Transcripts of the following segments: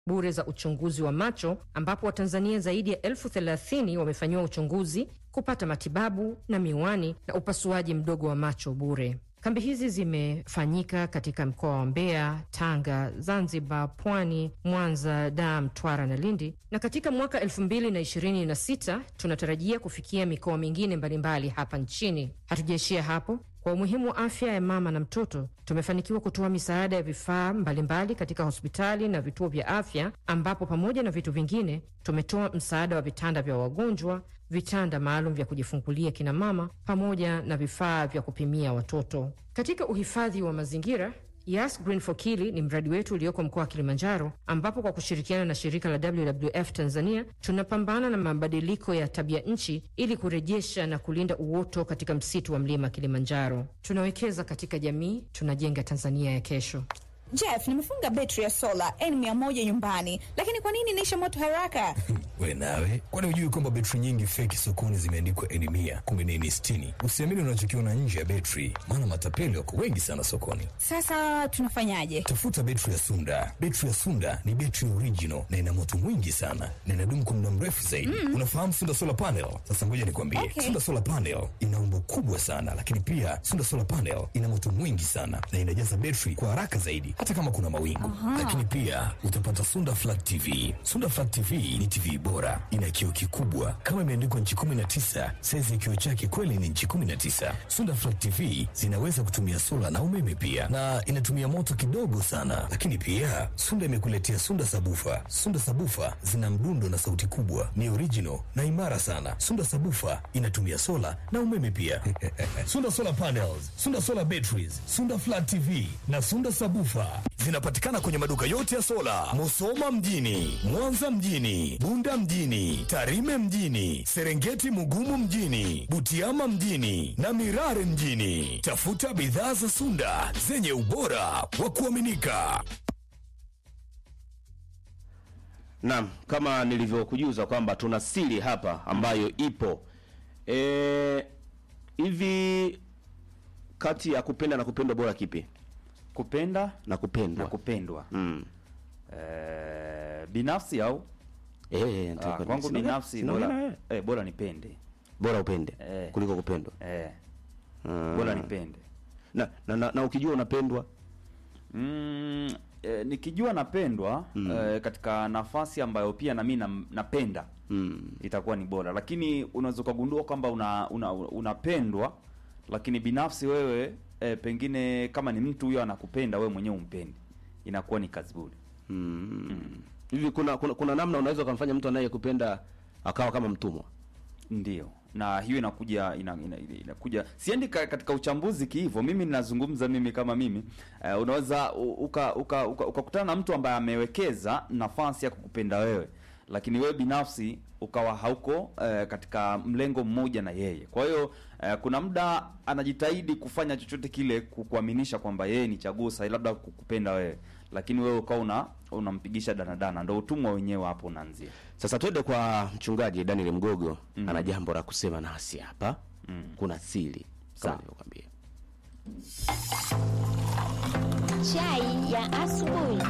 bure za uchunguzi wa macho ambapo Watanzania zaidi ya elfu thelathini wamefanyiwa uchunguzi, kupata matibabu na miwani na upasuaji mdogo wa macho bure. Kambi hizi zimefanyika katika mkoa wa Mbeya, Tanga, Zanzibar, Pwani, Mwanza, Dar, Mtwara na Lindi, na katika mwaka elfu mbili na ishirini na sita tunatarajia kufikia mikoa mingine mbalimbali hapa nchini. Hatujaishia hapo. Kwa umuhimu wa afya ya mama na mtoto, tumefanikiwa kutoa misaada ya vifaa mbalimbali katika hospitali na vituo vya afya, ambapo pamoja na vitu vingine tumetoa msaada wa vitanda vya wagonjwa, vitanda maalum vya kujifungulia kina mama, pamoja na vifaa vya kupimia watoto. Katika uhifadhi wa mazingira Yas Green for Kili ni mradi wetu ulioko mkoa wa Kilimanjaro, ambapo kwa kushirikiana na shirika la WWF Tanzania tunapambana na mabadiliko ya tabia nchi ili kurejesha na kulinda uoto katika msitu wa mlima Kilimanjaro. Tunawekeza katika jamii, tunajenga Tanzania ya kesho. Jeff, nimefunga betri ya sola N100 nyumbani, lakini kwa nini inaisha moto haraka? We nawe, kwani hujui kwamba betri nyingi feki sokoni zimeandikwa N100 kumbe ni N60? Usiamini unachokiona nje ya betri, maana matapeli wako wengi sana sokoni. Sasa tunafanyaje? Tafuta betri ya Sunda. Betri ya Sunda ni betri original na ina moto mwingi sana na inadumu kwa muda mrefu zaidi. Mm. Unafahamu Sunda Solar Panel? Sasa ngoja nikwambie. Okay. Sunda Solar Panel ina umbo kubwa sana, lakini pia Sunda Solar Panel ina moto mwingi sana na inajaza betri kwa haraka zaidi hata kama kuna mawingu. Lakini pia utapata Sunda Flat TV. Sunda Flat TV ni TV bora, ina kioo kikubwa kama imeandikwa nchi 19, saizi ya kioo chake kweli ni nchi 19. Sunda Flat TV zinaweza kutumia sola na umeme pia, na inatumia moto kidogo sana. Lakini pia Sunda imekuletea Sunda Sabufa. Sunda Sabufa zina mdundo na sauti kubwa, ni original na imara sana. Sunda Sabufa inatumia sola na umeme pia. Sunda Solar Panels, Sunda Solar Batteries, Sunda Flat TV na Sunda Sabufa zinapatikana kwenye maduka yote ya sola, Musoma mjini, Mwanza mjini, Bunda mjini, Tarime mjini, Serengeti Mugumu mjini, Butiama mjini na Mirare mjini. Tafuta bidhaa za Sunda zenye ubora wa kuaminika. Naam, kama nilivyokujuza kwamba tuna siri hapa ambayo ipo e, hivi kati ya kupenda na kupendwa bora kipi? kupenda Na kupendwa na kupendwa mm. eh, binafsi au Eh, ah, nataka- kwangu sina- binafsi sina- bora, sina- eh, bora nipende bora upende Eh. kuliko kupendwa eh, Mm. bora nipende na, na, na, na ukijua unapendwa mm, eh, nikijua napendwa eh, katika nafasi ambayo pia na mimi nam- napenda mm. itakuwa ni bora, lakini unaweza ukagundua kwamba una, una, unapendwa lakini binafsi wewe eh, pengine kama ni mtu huyo anakupenda wewe mwenyewe umpendi, inakuwa ni kazi bure. Mm. hivi kuna, kuna kuna namna unaweza ukamfanya mtu anayekupenda akawa kama mtumwa Ndio, na hiyo inakuja ina, ina, ina, inakuja siendi ka, katika uchambuzi kihivyo. Mimi ninazungumza mimi kama mimi uh, unaweza u- uka ukakutana uka, ukakutana na mtu ambaye amewekeza nafasi ya kukupenda wewe, lakini wewe binafsi ukawa hauko uh, katika mlengo mmoja na yeye. Kwa hiyo uh, kuna muda anajitahidi kufanya chochote kile kukuaminisha kwamba yeye ni chaguo sahihi, labda kukupenda wewe, lakini wewe ukawa una unampigisha danadana. Ndo utumwa wenyewe hapo unaanzia. sasa twende kwa mchungaji daniel mgogo ana jambo la kusema nasi hapa kuna siri kama Sawa. nilivyokwambia Chai ya asubuhi.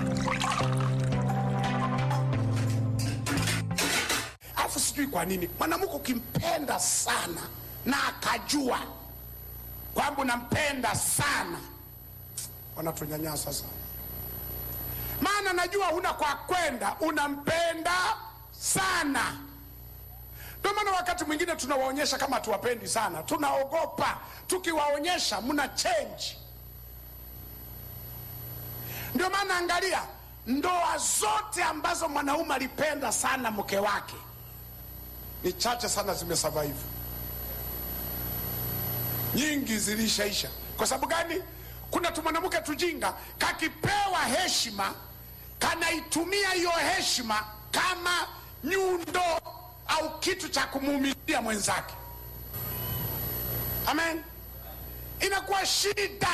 alafu sijui kwa nini mwanamke ukimpenda sana na akajua kwamba unampenda sana wanatunyanyasa sana maana najua huna kwa kwenda unampenda sana ndio maana wakati mwingine tunawaonyesha kama tuwapendi sana tunaogopa tukiwaonyesha mna change ndio maana angalia ndoa zote ambazo mwanaume alipenda sana mke wake ni chache sana zimesurvive nyingi zilishaisha kwa sababu gani kuna tumwanamke tujinga kakipewa heshima kanaitumia hiyo heshima kama nyundo au kitu cha kumuumizia mwenzake amen inakuwa shida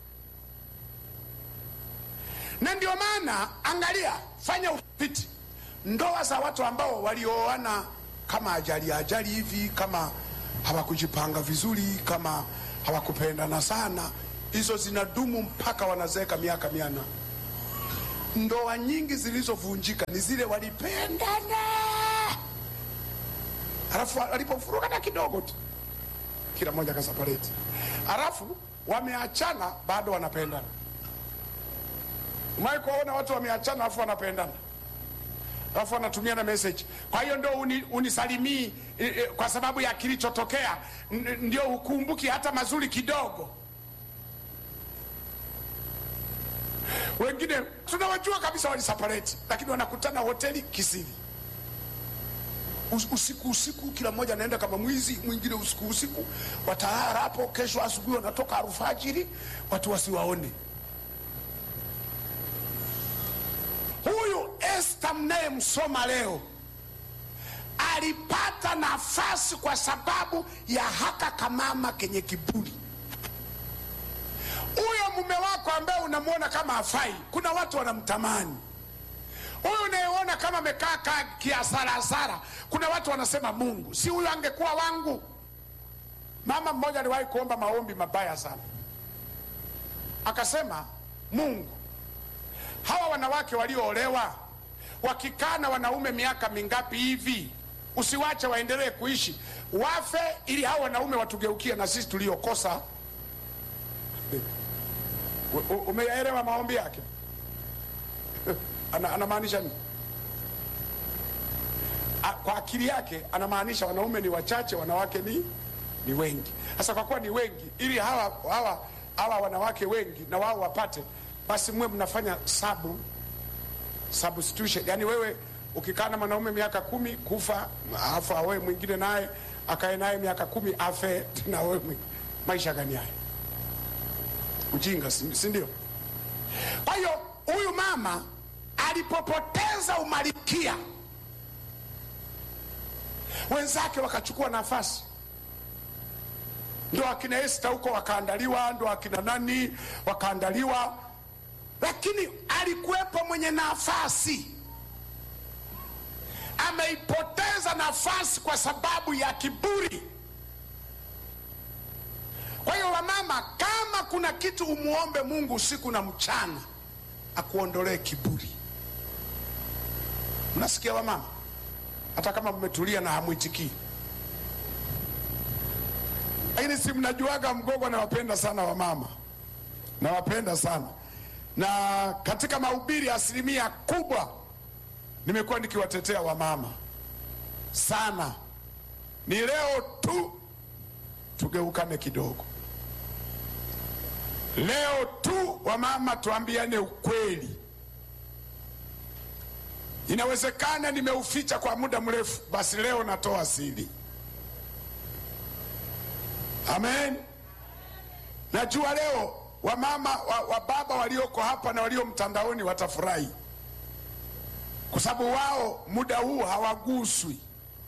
na ndio maana angalia fanya utafiti ndoa za watu ambao walioana kama ajali ajali hivi kama hawakujipanga vizuri kama hawakupendana sana hizo zinadumu mpaka wanazeeka miaka miana ndoa nyingi zilizovunjika ni zile walipendana, alafu alipofurukana kidogo tu kila mmoja kasapareti, alafu wameachana bado wanapendana. Umewahi kuwaona watu wameachana alafu wanapendana alafu wanatumia na message. Kwa hiyo ndio uni, unisalimii e, e, kwa sababu ya kilichotokea, n- ndio ukumbuki hata mazuri kidogo. Wengine tunawajua kabisa waliseparate, lakini wanakutana hoteli kisiri Us- usiku usiku, kila mmoja anaenda kama mwizi, mwingine usiku usiku, watalala hapo, kesho asubuhi wanatoka alfajiri, watu wasiwaone. Huyu Esta mnayemsoma leo alipata nafasi kwa sababu ya haka kamama kenye kiburi. Huyo mume wako ambaye unamwona kama hafai, kuna watu wanamtamani. Huyu unayeona kama amekaa kaa kiasarasara, kuna watu wanasema Mungu, si huyu angekuwa wangu. Mama mmoja aliwahi kuomba maombi mabaya sana, akasema Mungu, hawa wanawake walioolewa wakikaa na wanaume miaka mingapi hivi, usiwache waendelee kuishi, wafe ili hawa wanaume watugeukie na sisi tuliokosa. U- u- Umeyaelewa maombi yake? Ana- anamaanisha nini? A- Kwa akili yake anamaanisha wanaume ni wachache, wanawake ni ni wengi. Sasa kwa kuwa ni wengi, ili hawa hawa hawa wanawake wengi na wao wapate, basi mwe mnafanya sabu substitution. Yani wewe ukikaa na mwanaume miaka kumi kufa, alafu awe mwingine naye akae naye miaka kumi afe na wewe mwingine. Maisha gani haya? Ujinga, si si ndio? Kwa hiyo huyu mama alipopoteza umalikia, wenzake wakachukua nafasi, ndo akina Esta huko wakaandaliwa, ndo akina nani wakaandaliwa, lakini alikuwepo mwenye nafasi, ameipoteza nafasi kwa sababu ya kiburi. Kwa hiyo wamama, kama kuna kitu umuombe Mungu usiku na mchana, akuondolee kiburi. Mnasikia wamama, hata kama mmetulia na hamwitikii, lakini si mnajuaga Mgogo nawapenda sana wamama, nawapenda sana na katika mahubiri asilimia kubwa nimekuwa nikiwatetea wamama sana. Ni leo tu tugeukane kidogo. Leo tu wamama, tuambiane ukweli. Inawezekana nimeuficha kwa muda mrefu, basi leo natoa siri. Amen. Najua leo wamama wa, wa baba walioko hapa na walio mtandaoni watafurahi, kwa sababu wao muda huu hawaguswi.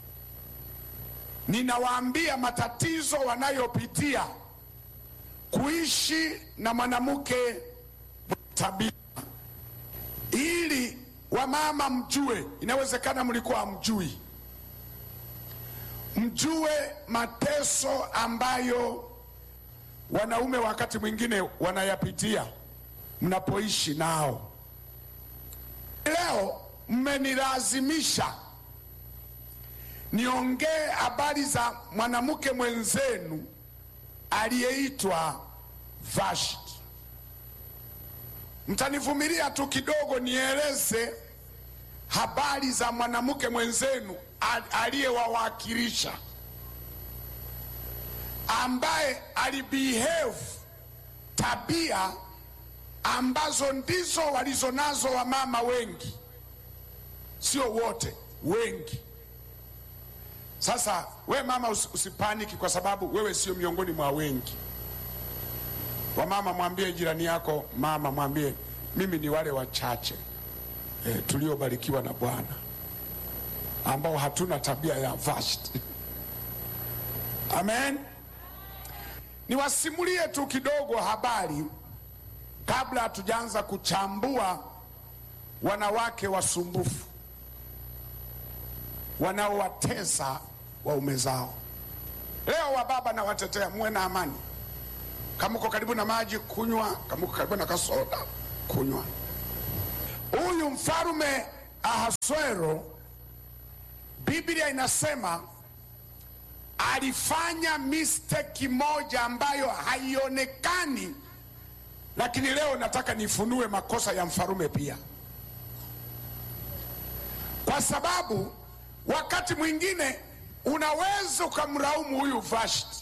Ninawaambia matatizo wanayopitia kuishi na mwanamke tabia, ili wamama mjue. Inawezekana mlikuwa hamjui, mjue mateso ambayo wanaume wakati mwingine wanayapitia mnapoishi nao. Leo mmenilazimisha niongee habari za mwanamke mwenzenu aliyeitwa Vashti. Mtanivumilia tu kidogo nieleze habari za mwanamke mwenzenu al- aliyewawakilisha ambaye alibehave tabia ambazo ndizo walizonazo wamama wengi, sio wote, wengi. Sasa we mama usi- usipaniki, kwa sababu wewe sio miongoni mwa wengi. Wamama, mwambie jirani yako, mama, mwambie mimi ni wale wachache e, tuliobarikiwa na Bwana ambao hatuna tabia ya Vashti. Amen. Niwasimulie tu kidogo habari kabla hatujaanza kuchambua wanawake wasumbufu wanaowatesa waume zao. Leo wababa nawatetea, muwe na amani. Kama uko karibu na maji kunywa, kama uko karibu na kasoda kunywa. huyu mfarume Ahasuero, Biblia inasema alifanya mistake moja ambayo haionekani, lakini leo nataka nifunue makosa ya mfarume pia, kwa sababu wakati mwingine unaweza ukamlaumu huyu Vashti,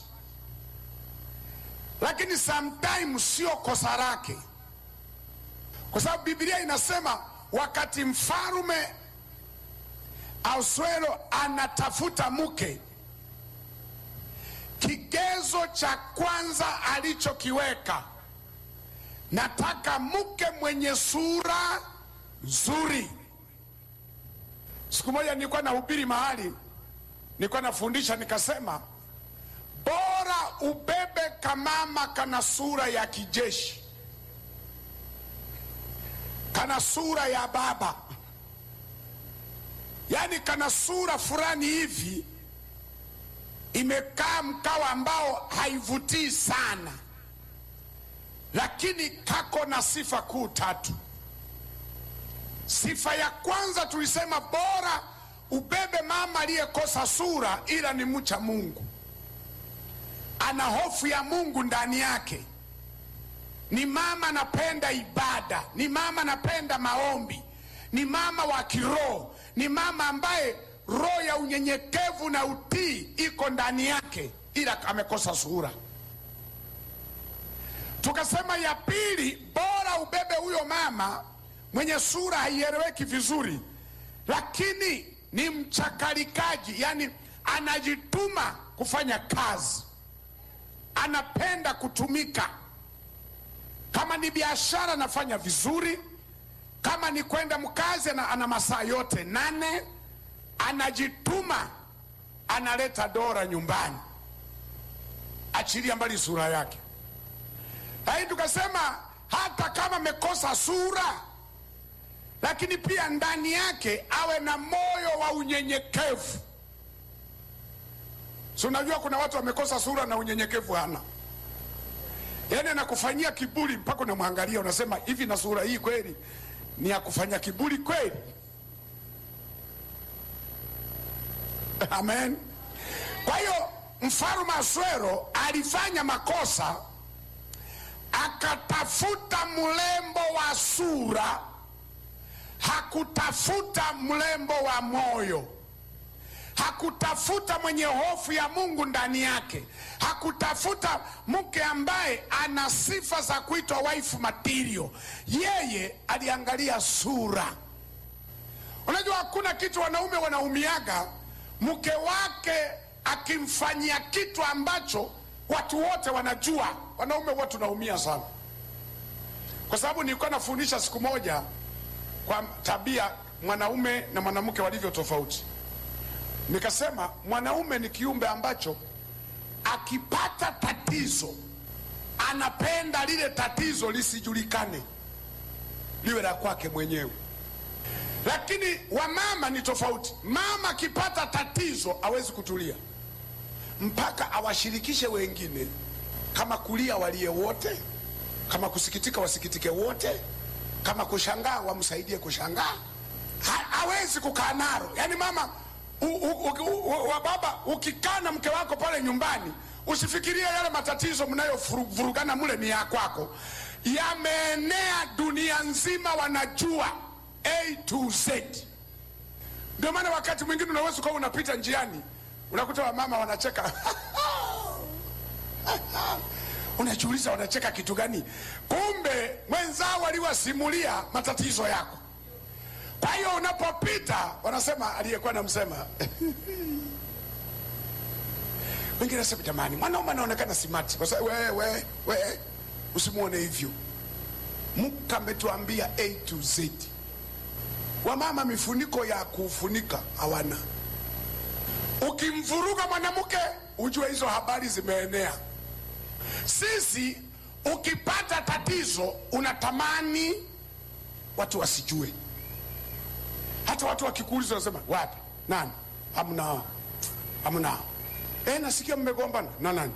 lakini sometimes sio kosa lake, kwa sababu Biblia inasema wakati mfarume Ahasuero anatafuta mke, kigezo cha kwanza alichokiweka, nataka mke mwenye sura nzuri. Siku moja nilikuwa nahubiri mahali, nilikuwa nafundisha, nikasema bora ubebe kamama kana sura ya kijeshi, kana sura ya baba, yaani kana sura fulani hivi imekaa mkao ambao haivutii sana, lakini kako na sifa kuu tatu. Sifa ya kwanza tulisema bora ubebe mama aliyekosa sura, ila ni mcha Mungu, ana hofu ya Mungu ndani yake, ni mama anapenda ibada, ni mama anapenda maombi, ni mama wa kiroho, ni mama ambaye roho ya unyenyekevu na utii iko ndani yake, ila amekosa sura. Tukasema ya pili, bora ubebe huyo mama mwenye sura haieleweki vizuri, lakini ni mchakalikaji, yani anajituma kufanya kazi, anapenda kutumika. Kama ni biashara anafanya vizuri, kama ni kwenda mkazi ana, ana masaa yote nane, anajituma, analeta dora nyumbani, achilia mbali sura yake. Lakini tukasema hata kama amekosa sura lakini pia ndani yake awe na moyo wa unyenyekevu. Si unajua kuna watu wamekosa sura na unyenyekevu hana, yaani anakufanyia kiburi mpaka unamwangalia unasema hivi, na sura hii kweli ni ya kufanya kiburi kweli? Amen. Kwa hiyo mfalme Aswero alifanya makosa, akatafuta mlembo wa sura hakutafuta mlembo wa moyo, hakutafuta mwenye hofu ya Mungu ndani yake, hakutafuta mke ambaye ana sifa za kuitwa wife material. Yeye aliangalia sura. Unajua, hakuna kitu wanaume wanaumiaga mke wake akimfanyia kitu ambacho watu wote wanajua. Wanaume wote tunaumia sana, kwa sababu nilikuwa nafundisha siku moja kwa tabia mwanaume na mwanamke walivyo tofauti. Nikasema mwanaume ni kiumbe ambacho akipata tatizo anapenda lile tatizo lisijulikane, liwe la kwake mwenyewe. Lakini wamama ni tofauti. Mama akipata tatizo hawezi kutulia mpaka awashirikishe wengine, kama kulia walie wote, kama kusikitika wasikitike wote kama kushangaa wamsaidie kushangaa. Ha, hawezi kukaa nalo. Yani mama u, u, u, u, wa baba, ukikaa na mke wako pale nyumbani, usifikirie yale matatizo mnayovurugana mule ni ya kwako, yameenea dunia nzima, wanajua A to Z. Ndio maana wakati mwingine unaweza ukawa unapita njiani unakuta wamama wanacheka unajiuliza wanacheka kitu gani? Kumbe mwenzao waliwasimulia matatizo yako. Kwa hiyo unapopita wanasema aliyekuwa namsema wengine nasema jamani, mwanaume anaonekana simati. Kwa sababu wewe we, we, usimwone hivyo. Mungu ametuambia A to Z. Wamama mifuniko ya kufunika hawana. Ukimvuruga mwanamke ujue hizo habari zimeenea. Sisi ukipata tatizo unatamani watu wasijue, hata watu wakikuuliza wanasema wapi, nani? Hamna, hamna. E, nasikia mmegombana na nani?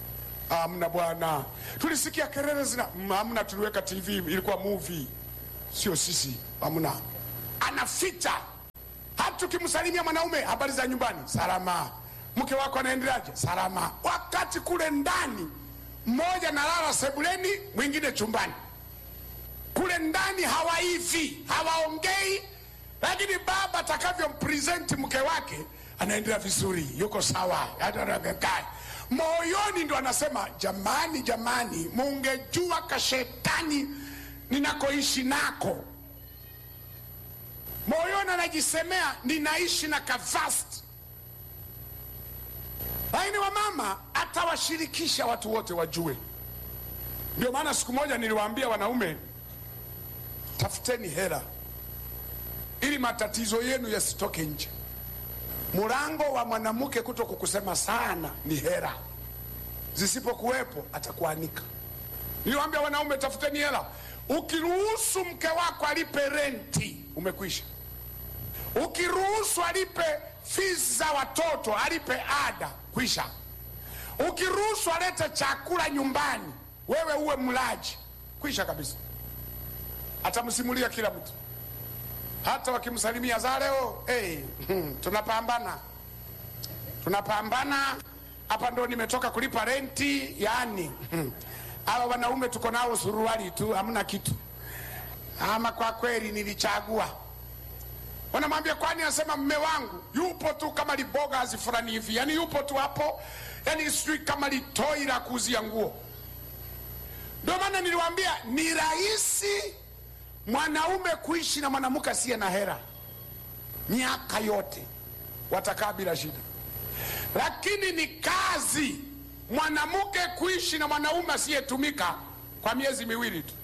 Hamna bwana, tulisikia kelele zina. Hamna, tuliweka TV, ilikuwa movie. sio sisi, hamna. Anaficha hata ukimsalimia mwanaume, habari za nyumbani, salama. Mke wako anaendeleaje? Salama. Wakati kule ndani mmoja nalala sebuleni, mwingine chumbani. Kule ndani hawaivi, hawaongei, lakini baba atakavyompresenti mke wake anaendelea vizuri, yuko sawa, atakaye moyoni ndo anasema jamani, jamani, mungejua kashetani ninakoishi nako. Moyoni anajisemea ninaishi na kavasti, lakini wamama atawashirikisha watu wote wajue. Ndio maana siku moja niliwaambia wanaume, tafuteni hela ili matatizo yenu yasitoke nje. Mlango wa mwanamke kuto kukusema sana ni hela, zisipokuwepo atakuanika. Niliwaambia wanaume, tafuteni hela. Ukiruhusu mke wako alipe renti, umekwisha. Ukiruhusu alipe fees za watoto, alipe ada, kwisha. Ukiruhusu alete chakula nyumbani, wewe uwe mlaji, kwisha kabisa. Atamsimulia kila mtu hata wakimsalimia za leo hey, tunapambana tunapambana hapa, ndo nimetoka kulipa renti. Yani hawa wanaume tuko nao suruali tu, hamna kitu. Ama kwa kweli nilichagua. Wanamwambia kwani? Anasema mme wangu yupo tu kama libogazi fulani hivi, yani yupo tu hapo, yani sijui kama litoi la kuuzia nguo. Ndio maana niliwaambia ni rahisi mwanaume kuishi na mwanamke asiye na hera miaka yote watakaa bila shida, lakini ni kazi mwanamke kuishi na mwanaume asiyetumika kwa miezi miwili tu,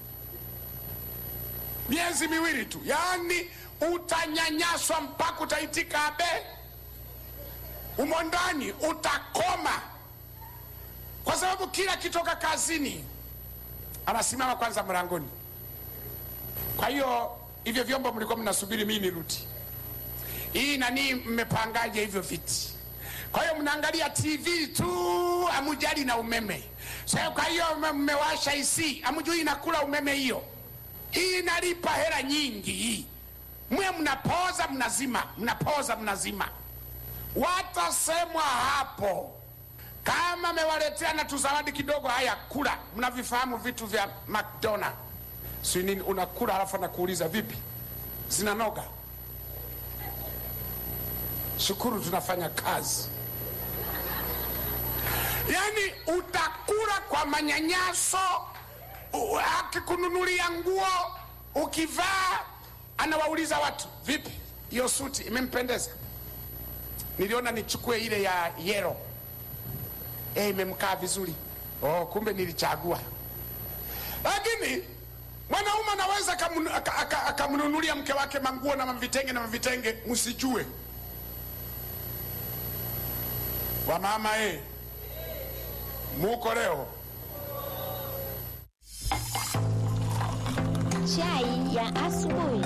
miezi miwili tu, yaani utanyanyaswa mpaka utaitika abe, umo ndani utakoma, kwa sababu kila kitoka kazini anasimama kwanza mlangoni kwa hiyo hivyo vyombo mlikuwa mnasubiri mimi nirudi, hii nani, mmepangaje hivyo viti? Kwa hiyo mnaangalia TV tu, amujali na umeme. Sasa kwa hiyo mmewasha isi, amujui inakula umeme hiyo. Hii inalipa hela nyingi hii. Mwe mnapoza mnazima, mnapoza mnazima. Watasemwa hapo kama mewaletea na tuzawadi kidogo, haya kula. Mnavifahamu vitu vya McDonald si nini, unakula halafu anakuuliza vipi, zinanoga? Shukuru tunafanya kazi. Yani utakula kwa manyanyaso, u- akikununulia nguo ukivaa, anawauliza watu vipi, hiyo suti imempendeza? Niliona nichukue ile ya yero, eh, imemkaa vizuri. Oh, kumbe nilichagua. Lakini mwanaume anaweza akamnu- aka- aka- akamnunulia mke wake manguo na mavitenge na mavitenge, msijue wamama eh, muko leo Chai ya asubuhi.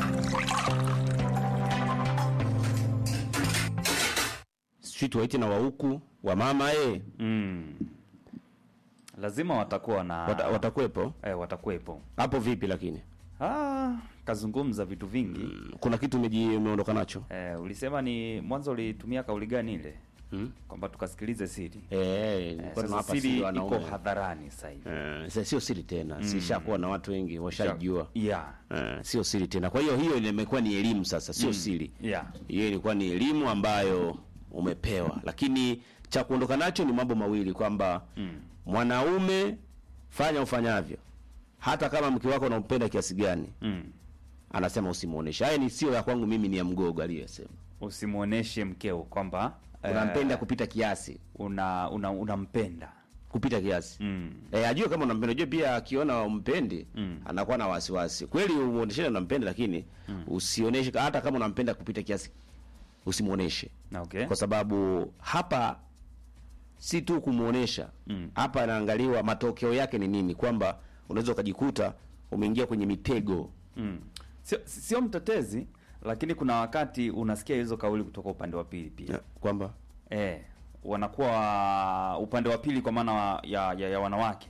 sijui tuwaite na wahuku wa mama eh, mm. lazima watakuwa na wata, watakuwepo eh, watakuwepo hapo. Vipi lakini ah, kazungumza vitu vingi kuna kitu umeji- umeondoka nacho eh, ulisema ni mwanzo ulitumia kauli gani ile hmm? kwamba tukasikilize siri Eh, eh, nilikuwa sasa tunawapa siri siri iko wanaume. hadharani sasa hivi Eh, sasa sio siri tena, sishakuwa na watu wengi washajua. yeah. Eh, sio siri tena. Kwa hiyo hiyo imekuwa ni elimu sasa, sio siri. yeah. Hiyo ilikuwa ni elimu ambayo umepewa, lakini cha kuondoka nacho ni mambo mawili kwamba mwanaume, fanya ufanyavyo, hata kama mke wako unampenda kiasi gani, mm. anasema usimuoneshe. Haya ni sio ya kwangu mimi, ni ya Mgogo aliyesema usimwoneshe mkeo kwamba eh, unampenda kupita kiasi, una una unampenda kupita kiasi mm. Eh, ajue kama unampenda. Ajue pia akiona umpendi anakuwa na wasiwasi. Kweli umuoneshe unampenda, lakini usioneshe hata kama unampenda kupita kiasi, usimuoneshe okay. kwa sababu hapa si tu kumuonesha hapa, anaangaliwa matokeo yake ni nini, kwamba unaweza ukajikuta umeingia kwenye mitego mm. sio, sio mtetezi lakini kuna wakati unasikia hizo kauli kutoka upande wa pili pia kwamba eh, wanakuwa upande wa pili kwa maana wa- ya, ya, ya wanawake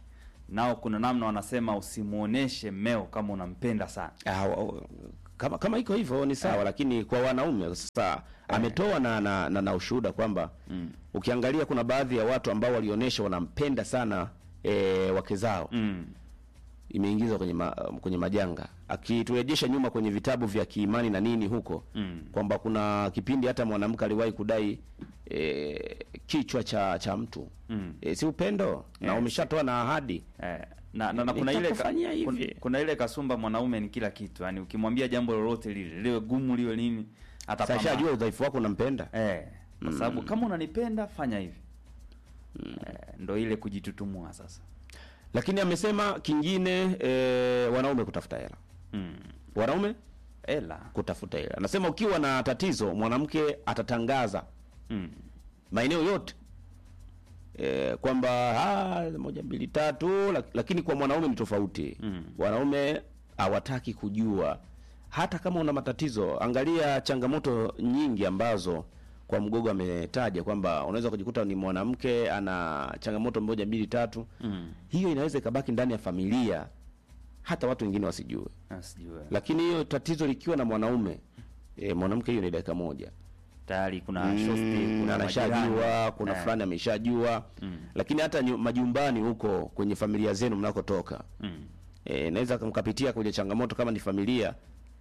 nao kuna namna wanasema usimuoneshe mmeo kama unampenda sana Ah, wa- wa- kama kama iko hivyo ni sawa, lakini kwa wanaume sasa ametoa na, na, na, na ushuhuda kwamba ukiangalia kuna baadhi ya watu ambao walionyesha wanampenda sana e, wake zao mm. imeingizwa kwenye ma, kwenye majanga, akiturejesha nyuma kwenye vitabu vya kiimani na nini huko Mm. kwamba kuna kipindi hata mwanamke aliwahi kudai e, kichwa cha cha mtu Mm. e, si upendo na Yes. umeshatoa na ahadi Eh, na, na, na kuna ile ka, Nitakufanyia hivi. kuna, kuna ile kasumba mwanaume ni kila kitu yani ukimwambia jambo lolote lile liwe gumu liwe nini sasa atapambana shajua udhaifu wako unampenda eh, kwa sababu kama unanipenda fanya hivi eh, ndo ile kujitutumua sasa lakini amesema kingine e, wanaume kutafuta hela mm. wanaume ela kutafuta hela anasema ukiwa na tatizo mwanamke atatangaza mm. maeneo yote e, kwamba "Ah, moja mbili tatu lak- lakini kwa mwanaume ni tofauti Mm. wanaume hawataki kujua hata kama una matatizo angalia changamoto nyingi ambazo kwa mgogo ametaja kwamba unaweza kujikuta ni mwanamke ana changamoto moja mbili tatu Mm. hiyo inaweza ikabaki ndani ya familia hata watu wengine wasijue Ah, sijui lakini hiyo tatizo likiwa na mwanaume e, mwanamke hiyo ni dakika moja tayari kuna Mm, shosti kuna anashajua majirani. kuna Eh, fulani ameshajua lakini hata nyu- majumbani huko kwenye familia zenu mnakotoka mm. e, naweza mkapitia kwenye changamoto kama ni familia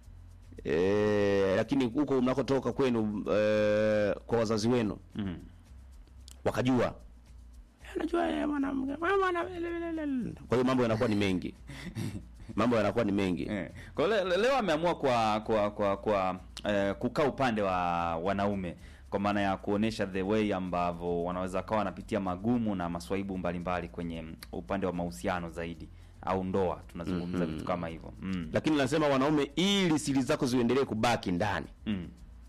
e, lakini huko mnakotoka kwenu e, kwa wazazi wenu Mm. wakajua anajua yeye mwanamke mwana- kwa hiyo mambo yanakuwa ni mengi mambo yanakuwa ni mengi Eh, Kwa le, le- leo ameamua kwa kwa kwa, kwa eh, kukaa upande wa wanaume kwa maana ya kuonesha the way ambavyo wanaweza kawa wanapitia magumu na maswaibu mbalimbali kwenye mm, upande wa mahusiano zaidi au ndoa tunazungumza vitu kama hivyo mm. lakini nasema wanaume ili siri zako ziendelee kubaki ndani mm.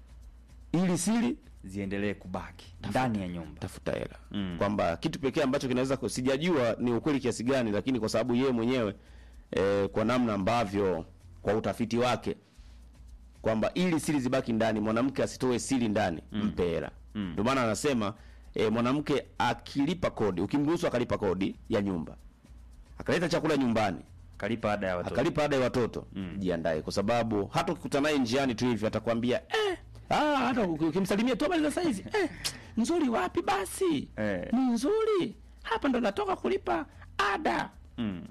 ili siri ziendelee kubaki ndani ya nyumba tafuta hela Mm. kwamba kitu pekee ambacho kinaweza ku- sijajua ni ukweli kiasi gani lakini kwa sababu yeye mwenyewe eh, kwa namna ambavyo kwa utafiti wake kwamba ili siri zibaki ndani mwanamke asitoe siri ndani mpe hela ndio maana anasema eh, mwanamke akilipa kodi ukimruhusu akalipa kodi ya nyumba akaleta chakula nyumbani kalipa ada ya watoto akalipa ada ya watoto jiandae kwa sababu hata ukikutana naye njiani tu hivi atakwambia eh, ah, hata uki- ukimsalimia tu habari za saizi eh, nzuri wapi basi Eh. ni nzuri hapa ndo natoka kulipa ada mm.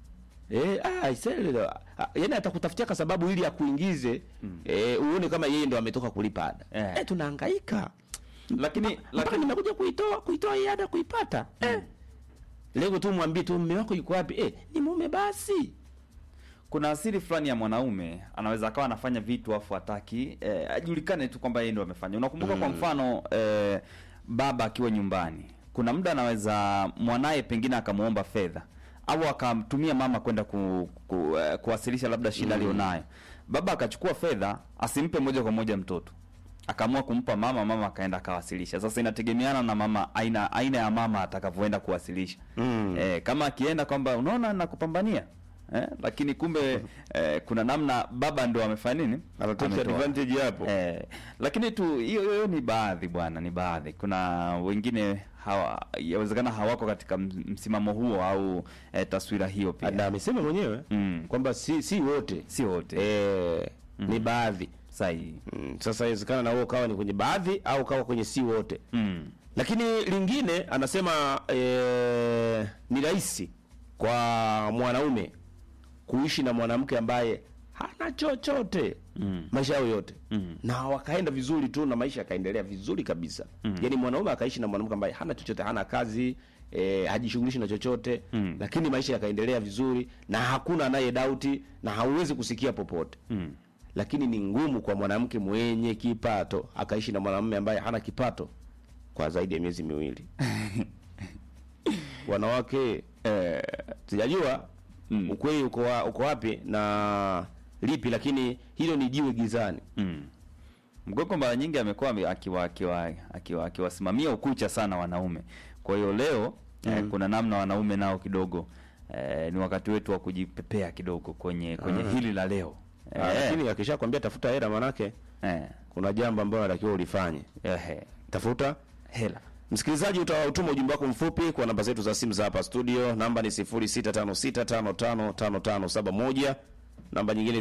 Eh, ah, isele, ah, yaani atakutafutia kwa sababu ili akuingize eh, uone kama yeye ndo ametoka kulipa ada Eh. eh, tunahangaika lakini mpaka lakini nimekuja kuitoa kuitoa hii ada kuipata eh. Leo tu mwambie tu mume wako yuko wapi eh, ni mume basi kuna asili fulani ya mwanaume anaweza akawa anafanya vitu afu hataki eh, ajulikane tu kwamba yeye ndo amefanya unakumbuka kwa mfano eh, baba akiwa nyumbani kuna muda anaweza mwanaye pengine akamwomba fedha au akamtumia mama kwenda ku, ku, eh, kuwasilisha labda shida alionayo baba akachukua fedha asimpe moja kwa moja mtoto akaamua kumpa mama mama akaenda akawasilisha sasa inategemeana na mama aina aina ya mama atakavyoenda kuwasilisha Mm. eh, kama akienda kwamba unaona nakupambania eh, lakini kumbe eh, kuna namna baba ndo amefanya nini Anatake Ametoa. advantage hapo. eh, lakini tu hiyo hiyo ni baadhi bwana ni baadhi kuna wengine hawa yawezekana hawako katika ms- msimamo huo au eh, taswira hiyo na pia amesema mwenyewe Mm. kwamba si si wote si wote eh, ni baadhi sahihi mm. Sasa inawezekana na wewe ukawa ni kwenye baadhi au ukawa kwenye si wote mm. lakini lingine anasema eh, ni rahisi kwa mwanaume kuishi na mwanamke ambaye hana chochote Mm. maisha yao yote Mm. na wakaenda vizuri tu na maisha yakaendelea vizuri kabisa mm. yaani mwanaume akaishi na mwanamke ambaye hana chochote hana kazi eh, hajishughulishi na chochote Mm. lakini maisha yakaendelea vizuri na hakuna anaye dauti na hauwezi kusikia popote Mm. lakini ni ngumu kwa mwanamke mwenye kipato akaishi na mwanamume ambaye hana kipato kwa zaidi ya miezi miwili wanawake eh, sijajua Mm. ukweli uko, wa, uko wapi na lipi lakini hilo ni jiwe gizani Mm. Mgogo mara nyingi amekuwa ame- akiwa akiwa akiwa akiwasimamia ukucha sana wanaume. Kwa hiyo leo eh, kuna namna wanaume nao kidogo eh, ni wakati wetu wa kujipepea kidogo kwenye kwenye hili la leo. Ah, Eh, lakini akishakwambia tafuta hela manake eh, kuna jambo ambalo natakiwa ulifanye ehe, tafuta hela. Msikilizaji, utautuma ujumbe wako mfupi kwa namba zetu za simu za hapa studio. Namba ni 0656555571, namba nyingine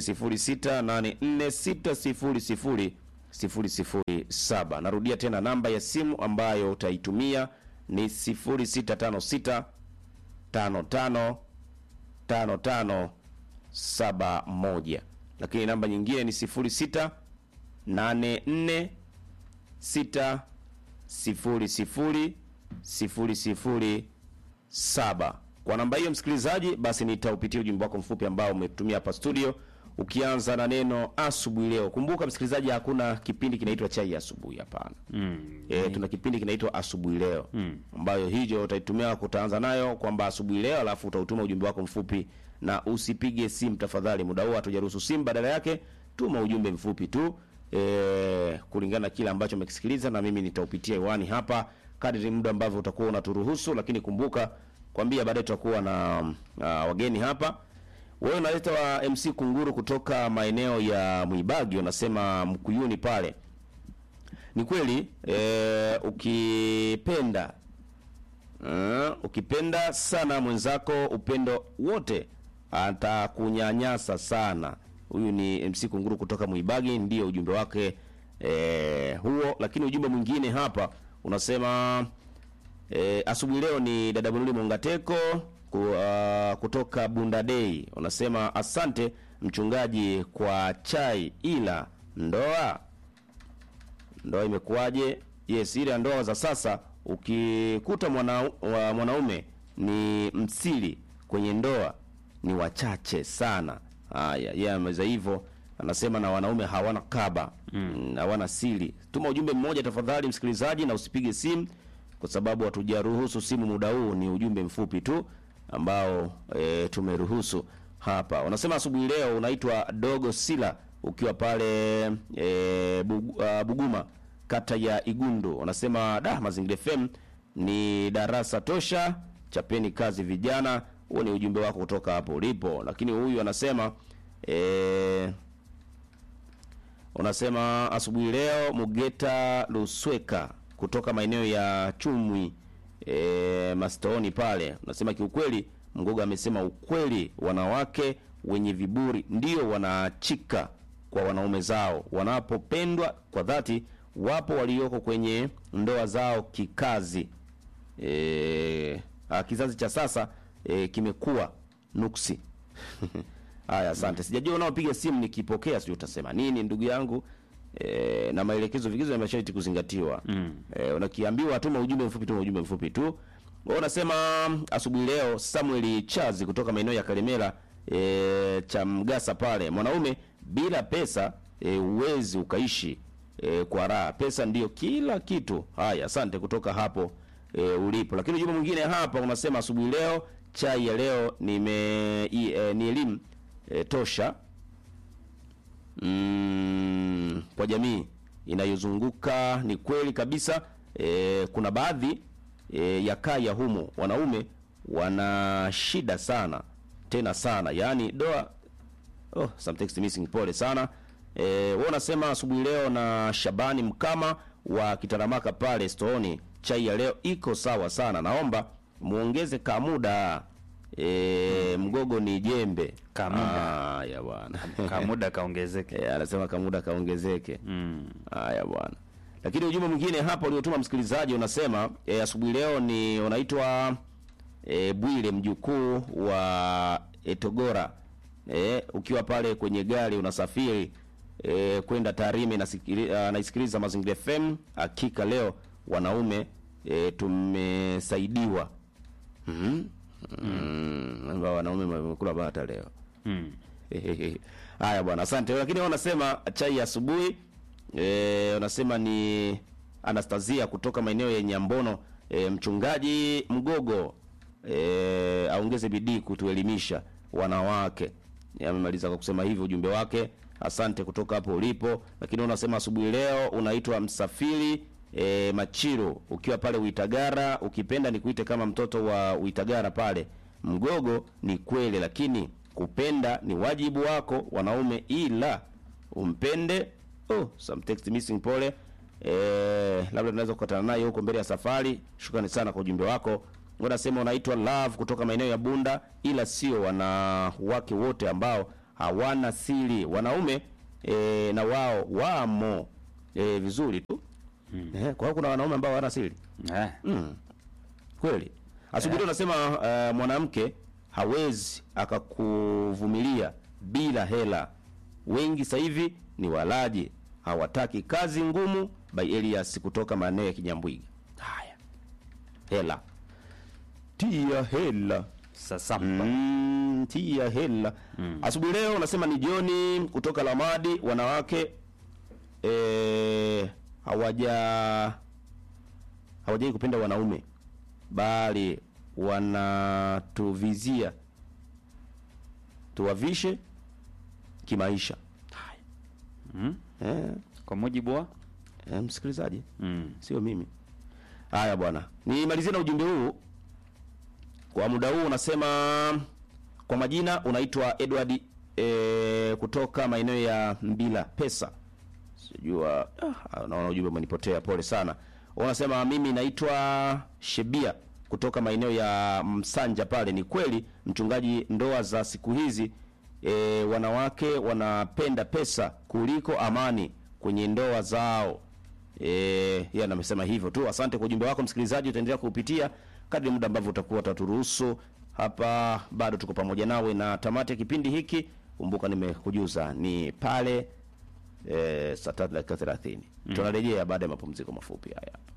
0684600007. Narudia tena namba ya simu ambayo utaitumia ni 0656 55 55 71, lakini namba nyingine ni 06 84 6 sifuri sifuri sifuri sifuri saba. Kwa namba hiyo msikilizaji, basi nitaupitia ujumbe wako mfupi ambao umetumia hapa studio, ukianza na neno asubuhi leo. Kumbuka msikilizaji, hakuna kipindi kinaitwa chai ya asubuhi, hapana. Mm. E, tuna kipindi kinaitwa asubuhi leo mm. ambayo hiyo utaitumia kutaanza nayo kwamba asubuhi leo, alafu utautuma ujumbe wako mfupi, na usipige simu tafadhali, muda huo hatujaruhusu simu, badala yake tuma ujumbe mfupi tu e, kulingana na kile ambacho umekisikiliza, na mimi nitaupitia hewani hapa kadri muda ambavyo utakuwa unaturuhusu, lakini kumbuka kwambia baadaye tutakuwa na uh, wageni hapa. Wewe unaleta wa MC Kunguru kutoka maeneo ya Mwibagi, unasema Mkuyuni pale ni kweli e, ukipenda uh, ukipenda sana mwenzako upendo wote atakunyanyasa sana. Huyu ni MC Kunguru kutoka Mwibagi, ndiyo ujumbe wake e, huo. Lakini ujumbe mwingine hapa unasema e, asubuhi leo ni dada Bunuli Mongateko ku, uh, kutoka Bunda Day, unasema asante mchungaji kwa chai, ila ndoa ndoa imekuwaje? Yes, ile ya ndoa za sasa ukikuta mwana, wa mwanaume ni msiri kwenye ndoa ni wachache sana. Haya, yeye ameweza hivyo, anasema na wanaume hawana kaba mm. hawana siri. Tuma ujumbe mmoja tafadhali, msikilizaji, na usipige simu kwa sababu hatujaruhusu simu muda huu, ni ujumbe mfupi tu ambao e, tumeruhusu hapa. Unasema asubuhi leo unaitwa Dogo Sila ukiwa pale e, Bugu, uh, Buguma kata ya Igundu. Unasema da, Mazingira FM ni darasa tosha, chapeni kazi vijana. Huo ni ujumbe wako kutoka hapo ulipo, lakini huyu anasema e, unasema asubuhi leo Mugeta Lusweka kutoka maeneo ya Chumwi e, Mastooni pale, unasema kiukweli, Mgoga amesema ukweli, wanawake wenye viburi ndio wanaachika kwa wanaume zao wanapopendwa kwa dhati. Wapo walioko kwenye ndoa zao kikazi. E, a, kizazi cha sasa e, kimekuwa nuksi. Haya, asante. Sijajua unaopiga simu nikipokea, sijui utasema nini ndugu yangu. E, na maelekezo vigezo vya masharti kuzingatiwa. Mm. E, unakiambiwa tuma ujumbe mfupi, tuma ujumbe mfupi tu. Wewe unasema asubuhi leo Samuel Chazi kutoka maeneo ya Kalemera e, cha Mgasa pale, mwanaume bila pesa e, uwezi ukaishi e, kwa raha. Pesa ndiyo kila kitu. Haya, asante kutoka hapo e, ulipo. Lakini ujumbe mwingine hapa unasema asubuhi leo chai ya leo nime i, e, ni elimu e, tosha mm, kwa jamii inayozunguka. Ni kweli kabisa e, kuna baadhi e, ya kaya humo wanaume wana shida sana tena sana, yaani doa Oh, some text missing. Pole sana. Eh, wewe unasema asubuhi leo na Shabani Mkama wa Kitaramaka pale Stoni, chai ya leo iko sawa sana. Naomba muongeze kamuda. Eh, mgogo ni jembe. Kamuda. Ah, ya bwana. Kamuda kaongezeke. Eh, anasema kamuda kaongezeke. Mm. Haya bwana. Lakini ujumbe mwingine hapa uliotuma msikilizaji unasema e, asubuhi leo ni unaitwa e, Bwile mjukuu wa Etogora e, ukiwa pale kwenye gari unasafiri e, kwenda Tarime nasikili- ah, naisikiliza Mazingira FM. Hakika leo wanaume e, tumesaidiwa. Mhm. Mm. Mm. Wanaume wamekula bata leo. Mm. Haya bwana, asante. Lakini wao wanasema chai ya asubuhi eh, wanasema ni Anastasia kutoka maeneo ya Nyambono. E, mchungaji Mgogo e, aongeze bidii kutuelimisha wanawake. Amemaliza kwa kusema hivyo ujumbe wake. Asante kutoka hapo ulipo. Lakini unasema asubuhi leo unaitwa Msafiri e, Machiro ukiwa pale Uitagara, ukipenda nikuite kama mtoto wa Uitagara pale. Mgogo ni kweli, lakini kupenda ni wajibu wako wanaume, ila umpende. Oh, some text missing, pole. eh, labda tunaweza kukutana naye huko mbele ya safari. Shukrani sana kwa ujumbe wako. Unasema unaitwa Love kutoka maeneo ya Bunda, ila sio wanawake wote ambao hawana siri. Wanaume eh, na wao wamo eh, vizuri tu eh, kwa hiyo kuna wanaume ambao hawana siri Eh. kweli. Asubuhi unasema uh, mwanamke hawezi akakuvumilia bila hela. Wengi sasa hivi ni walaji, hawataki kazi ngumu. By Elias kutoka maeneo ya Kinyambwiga. Haya, hela, tia hela Sasa Mm, tia hela. Asubuhi leo unasema ni Joni kutoka Lamadi, wanawake eh, hawaja hawajai kupenda wanaume bali wanatuvizia tuwavishe kimaisha. Haya. Eh, kwa mujibu wa eh, msikilizaji mm. sio mimi. Haya bwana, nimalizie na ujumbe huu kwa muda huu. Unasema kwa majina unaitwa Edward e, kutoka maeneo ya Mbila Pesa, sijua ah, naona ujumbe umenipotea, pole sana. Unasema mimi naitwa Shebia kutoka maeneo ya Msanja pale. Ni kweli mchungaji, ndoa za siku hizi e, wanawake wanapenda pesa kuliko amani kwenye ndoa zao. Eh, yeye amesema hivyo tu. Asante kwa ujumbe wako msikilizaji, utaendelea kuupitia kadri muda ambavyo utakuwa utaturuhusu. Hapa bado tuko pamoja nawe na tamati ya kipindi hiki. Kumbuka nimekujuza ni pale eh, saa tatu dakika 30. Tunarejea baada ya mapumziko mafupi haya.